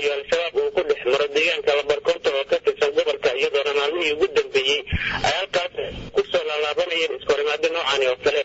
iyo al-shabaab uu ku dhex maro deegaanka labarkoonta oo ka tirsan gobolka iyadoona maalmihii ugu dambeeyey ay halkaas kusoo laalaabanayeen iskahorimaado noocani oo kale